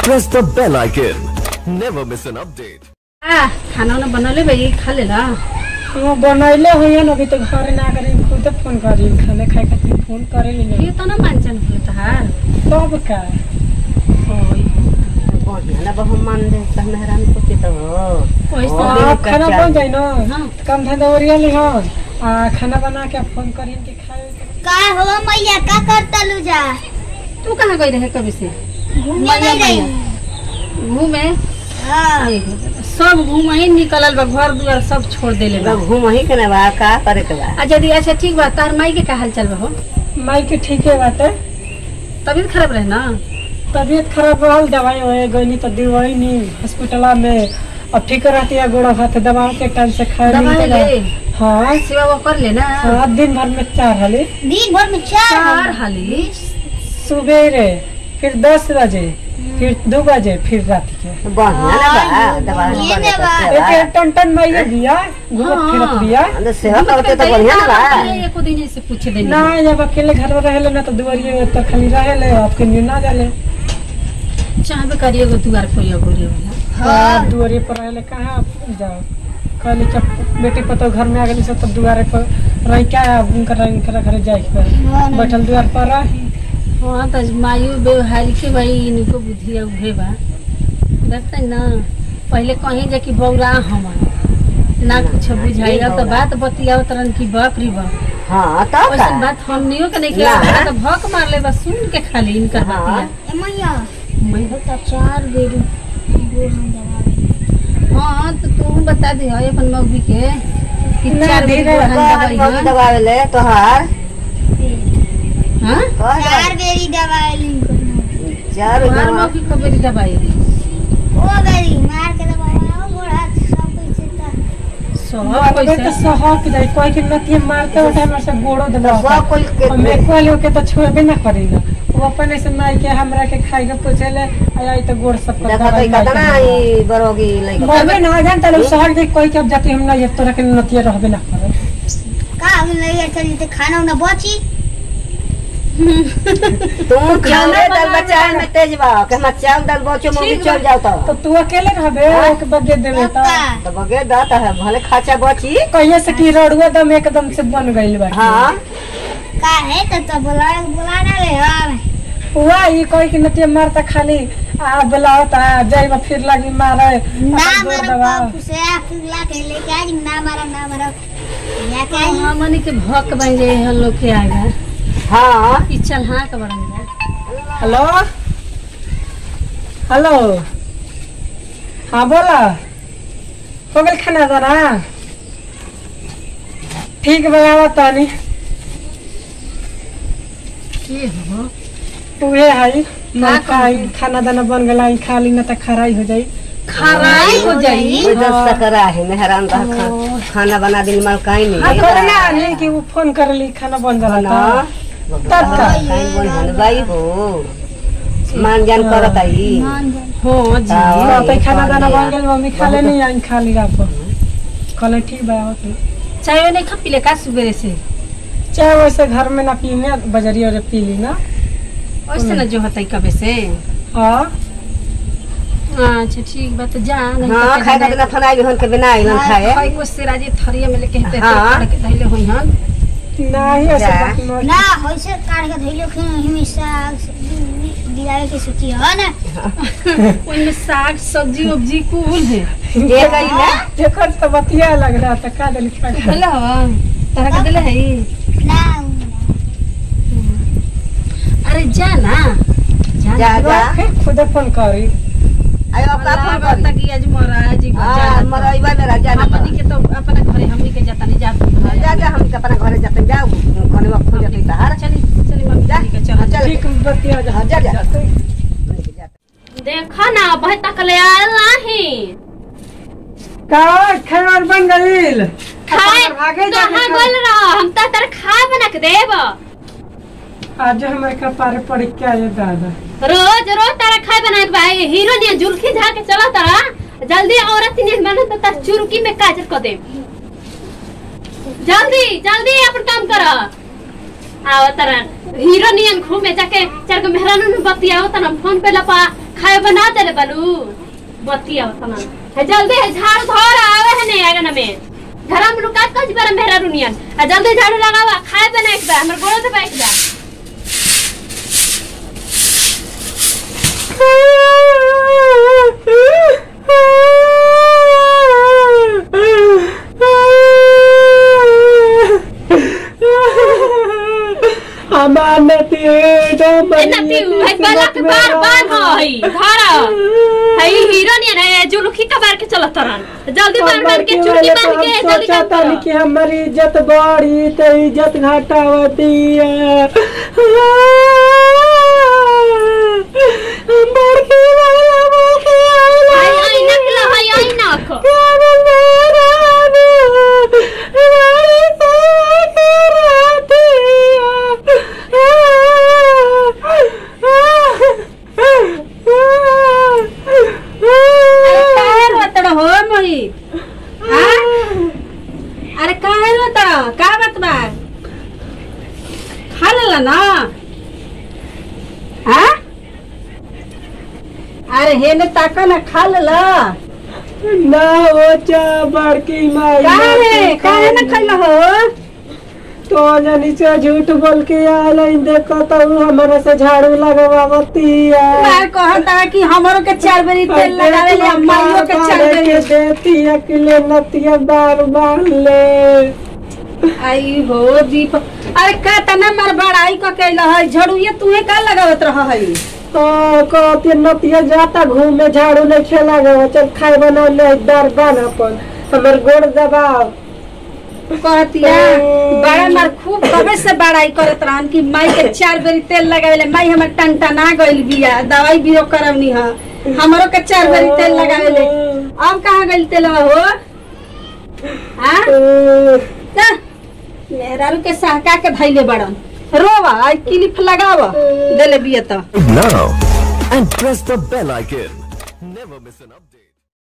press the bell icon. Never miss an update. आ खाना उना बनले भाई खा लेला हाँ बनैले हुई अभी तो घर ना करी खुद फोन करी खाने खाए खातिर फोन करे ली ये तो ना मानचन होले तहार तब का ओय बढ़िया बहु मन दे त मेहरान को के तो पैसा हाँ, खाना बन जाए ना हाँ। कम धंधा ओरिया ली हन आ खाना बना के फोन करी के खाए का हो मैया का करता लू जा तू कहाँ गई रहे कभी से घूमने गई रही घूमे हाँ आई हो दादा, सब घूम ही निकलल बा घर दुआर सब छोड़ देले बा घूम ही के ना बा का करे के बा आ यदि अच्छा ठीक बा तार माई के का हाल चल बा हो माई के ठीके बाटे तबीयत खराब रहे ना तबीयत खराब रहल दवाई होए गईनी तो दिवाई नी हॉस्पिटल में अब ठीक रहती है गोड़ा हाथ दवा के टाइम से खाए दवाई नहीं ले देला। हाँ सेवा वो कर ले ना हाँ दिन भर में चार हली दिन भर में चार चार हाली सुबेरे फिर दस बजे फिर दो बजे फिर रात के बढ़िया ना बा दवा ये बढ़िया ना बा। करते एक बा एक टन टन माइये दिया घूमत हाँ। फिरत दिया अंदर सेवा करते तो बढ़िया ना बा एको दिन से पूछ देनी ना जब अकेले घर में रहेले ना तो दुआरिये में तो खाली रहेले आपके न्यू ना जाले चाहबे करिए गो दुआर खोलिया गोरी वाला तो दुआरिये पर रहेले कहाँ जाओ कहली जब बेटी पतो घर में आ गई सब तब दुआरे पर रह क्या उनकर उनकर घर जाए के बा। बैठल दुआर पर रही हाँ तो मायू व्यवहार के भाई इनको बुद्धिया उहे बा देखते ना पहले कहीं जाके बौरा हम ना कुछ बुझाइला तो बात बतियाओ तरन की बकरी बा हां तो वैसे का बात हमनियो के नहीं ना। किया तो भक मार ले बस सुन के खाली इनकर हाँ। बतिया ए मैया मैं बता चार बेर वो हम दवा हाँ तो तू बता दे है अपन मौगी के कि ना, चार धीरे बेर कौन मौगी दवा ले तोहार हाँ कौन चार बेरी दवाई लिंक करना चार तुम्हार दवा मौगी को बेरी दवाई ओ बेरी मार के दवाई आओ गोड़ा सब कुछ से सब मारबे तो पैसा सहक जाए कोई के नतिये मारते उठे हमारे से गोड़ो दबा सब कोई के हमें कोई के तो छुएबे ना करेला वो अपन ऐसे माई के हमरा के खाई के पूछेले आई तो गोड़ सब कर देखा तो कतना ई बरोगी लइका बोलबे ना जान तले सहक दे कोई के अब जाती हम ना ये तोरा के नतिये रहबे ना करे का हम नहीं चली तो खाना उना बची तुम खाने दाल बचाए में तेज बा के हम चावल दाल बचो मम्मी ठीक चल बा। जाओ तो तो तू अकेले रहबे एक बगे देबे तो पक्का तो बगे दाता है भले खाचा बची कहिए से कि रोडुआ दम एकदम से बन गइल बा हाँ का है तो तो बुला बुला ना ले हां हुआ ई कोई के नतिये मारता खाली आ बुलावता जाइबा फिर लगी मारे ना अपन गोड़ मारो दबा। बाप से फिरला के लेके आज ना मारो ना मारो या क्या हमनी के भक बन जाए हम लोग के आगा हाँ ई चल हाँ के बन जाए हेलो हेलो हाँ बोला हो गल खाना दाना ठीक बनावा तानी की हो उहे है मैं खाई खाना दाना बन गला ई खा ली ना त खराई हो जाई खराई हो जाई कोई दस सकरा है मेहरान रह खा, खाना बना दिन माल काई आ नहीं करे ना नहीं कि वो फोन कर ली खाना बन जाला ना त तब का काई बोल हन बाई हो मान जान करत आई हो जी हाँ, तो खाना दाना बन गल मम्मी खा ले नहीं आई खा ली रात कहले ठीक बा आओ तू चाय नहीं खा पीले का सुबह से चाहे वैसे घर में ना पीने बजरी और पी ली ना वैसे ना जो होता कबे से हाँ अच्छा ठीक बा तो जा नहीं हाँ तो खाए कहना- खातिर फनाई भी हन के बिना आइलन खाए खाई को सिराजी थरिया में लेके हेते हाँ। हेते के धइले होई हन नहीं ऐसे जा। बात मत- ना होइसे काट के धइलो कि हमेशा दिलावे के सोची हो ना ओइ में साग सब्जी उब्जी कुल है ये गई ना देखो तो बतिया लग रहा था का दिल खा खा। हेलो तहरा के देले है ना अरे जा ना जा जा ना। जा फिर खुद फोन करी आयो का अल्लाह फोन बात करी की आज मोरा जी हां मरइबा मेरा जाना हमनी के तो अपने घरे हमनी के जाता नहीं जा जा जा हम के अपना घरे जाते जाओ कोने वक्त हो जाते तार चली चली मम्मी जा जी के चल चल ठीक बतिया जा हाँ, जा जा देखा ना बह तक ले आयल नाही का खैर बन गईल खाए आगे जा कहाँ गल रहा हम तो तर खाए बना के देब आज हमारे कपारे पड़ के आए दादा रोज रोज तारा खाए बना के भाई हीरो ने जुल्फी झाड़ के चला तारा जल्दी औरत ने बना तो तार चुरुकी में काजर कर दे जल्दी जल्दी अपन काम कर आओ तारा हीरो नियन घूमे जाके चार गो मेहरानू ने बतियाओ तना फोन पे लपा खाए बना तेरे बनू बतिया तना है जल्दी है झाड़ू धर आवे है नहीं आगे में घर में लुका कज पर मेरा रुनियन है जल्दी झाड़ू लगावा खाए बना एक बार हमर गोड़ से बैठ जा हमार नती ए नती है बला के बार बार होई धर है हीरो नहीं है जुलुखी का बार के चलत तरन जल्दी बार बार के चुटकी बांध के जल्दी काम करो कि हमारी इज्जत बढ़ी तो इज्जत घटावती है बड़की वाला बड़की वाला आई आई नकला है आई नक काहे रोतड़ हो मोही हाँ? अरे काहे रोतड़ का बात बा खा लेला ना हाँ अरे हे ने ताका ना खा लेला ना वो चा बड़की माई काहे काहे ना खैला हो तो जानी से झूठ बोल के आल देखो तो उ हमारा से झाड़ू लगवावती है मैं कहता कि हमरो के चार बेरी तेल लगावे ले अम्माइयो के चार के बेरी देती अकेले नतिया बार बार ले आई हो दीप अरे का तना मार बड़ाई क कैला है झड़ुए तूहे का लगावत रह है तो कहती नतिया जाता घूमे झाड़ू नहीं खेला गवा चल खाए बना ले दर बन अपन हमर गोड़ दबाव कहतिया बड़ा मार खूब कबे से बड़ाई करत रहन कि माई के चार बेरी तेल लगावेले माई हमर टंटना गइल बिया दवाई बिरो करवनी ह हमरो के चार बेरी तेल लगावेले अब कहाँ गइल तेल हो हाँ जा, मेहरारू के सहका के धैले बड़न रोवा आई क्लिप लगाव देले बिया तो Now and press the bell icon. Never miss an update.